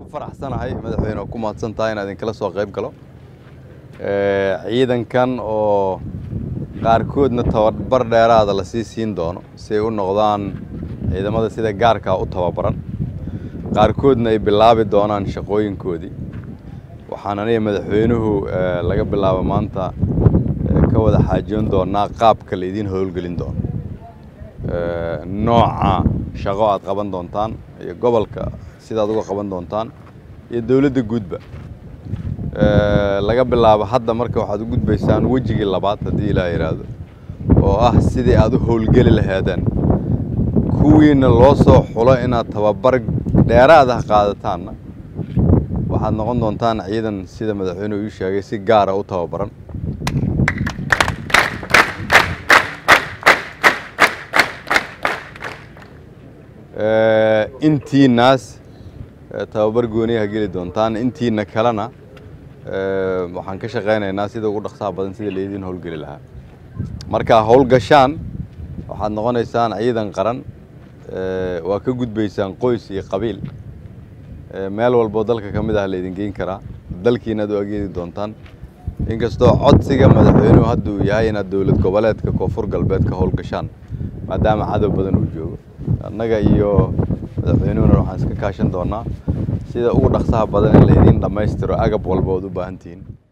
faraxsanahay madaxweyne oo ku mahadsan tahay inaan idinkala soo qayb galo ciidankan oo qaarkoodna tababar dheeraada lasii siin doono si ay u noqdaan ciidamada sida gaarkaa u tababaran qaarkoodna ay bilaabi doonaan shaqooyinkoodii waxaan aniga madaxweynuhu laga bilaabo maanta ka wada xaajoon doonaa qaabka la idiin howlgelin doono nooca shaqo aad qaban doontaan iyo gobolka sidaad uga qaban doontaan iyo dowladda guudba laga bilaabo hadda marka waxaad u gudbaysaan wejigii labaad haddii ilaa yidhaahdo oo ah sidii aad u howlgeli lahaadeen kuwiina loo soo xulo inaad tababar dheeraad ah qaadataanna waxaad noqon doontaan ciidan sida madaxweynuhu ii sheegay si gaara u tababaran intiinaas tababar gooniyaha geli doontaan intiina kalena waxaan ka shaqaynaynaa sida ugu dhaqsaha badan sida laydiin howlgeli lahaa markaa howlgashaan waxaad noqonaysaan ciidan qaran waa ka gudbaysaan qoys iyo qabiil meel walboo dalka ka mid ah laydin geyn karaa dalkiinaad u ageedi doontaan inkastoo codsiga madaxweynuhu hadda uu yahay inaad dowlad goboleedka koonfur galbeed ka howlgashaan maadaama cadow badan uu joogo annaga iyo madaxweynuhuna waxaan iska kaashan doonaa sida ugu dhaqsaha badan in laydiin dhammaystiro agab walba ood u baahan tihiin